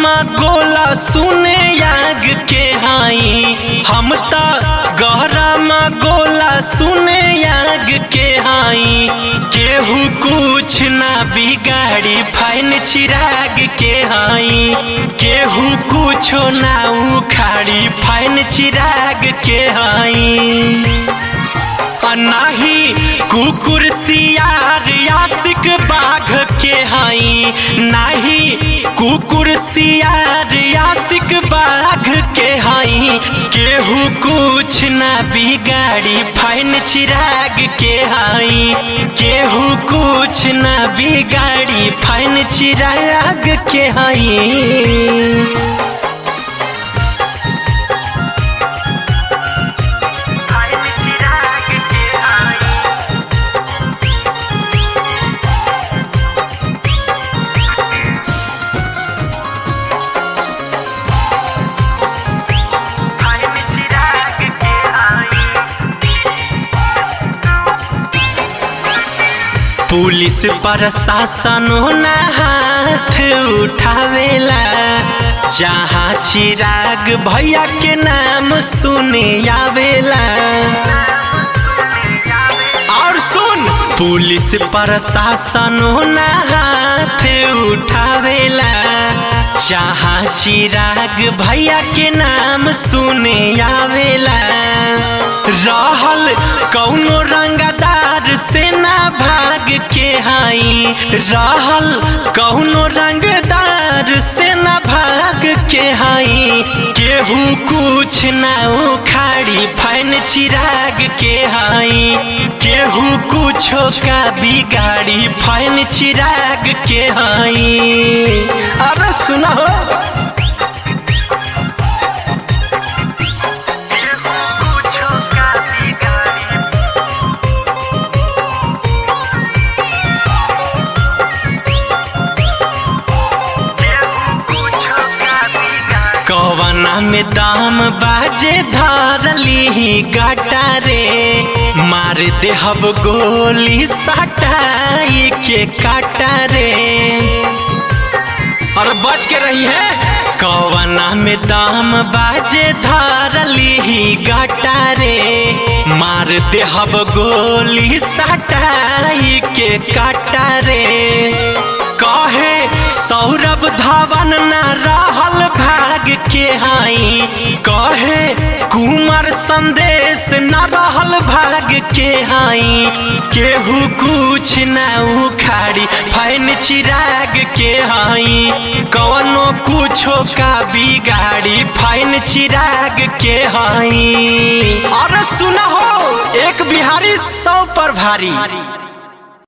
गोला सुने याग के हाई हम त गहरामा गोला सुने याग के हाई केहू कुछ ना बिगाड़ी फाइन चिराग के हाई केहू कुछो ना उखाड़ी फाइन चिराग के हाई नाही कुकुर सियार यासिक बाघ के हाई नाही कुकुर सियार यासिक बाघ के हाई केहू कुछ ना बिगाड़ी फाइन चिराग के हाई केहू कुछ ना बिगाड़ी फाइन चिराग के हाई पुलिस प्रशासनो ना हाथ उठावेला जहाँ चिराग भैया के नाम सुने आवेला और सुन पुलिस प्रशासनो ना हाथ उठावेला जहाँ चिराग भैया के नाम सुने आवेला रहल कौनो रंगदार से ना भाग के हाई रहल कौनो रंगदार से ना भाग के हाई केहू कुछ ना उखाड़ी फाइन चिराग के हाई केहू कुछो का बिगाड़ी फाइन चिराग के हाई अरे सुना हो कवना में दाम बाजे धरली गाटा रे मार देहब गोली सटाई के काटा रे और बच के रही है कवना में दाम बाजे धरली गाटा रे मार देहब गोली सटाई के काटा रे कहे सौरभ धवन न रहल भाग के हाई कहे कुमार संदेश न रहल भाग के हाई केहू कुछ न उखाड़ी फाइन चिराग के हाई कवनो कुछो का बिगाड़ी फाइन चिराग के हाई और सुना हो एक बिहारी सौ पर भारी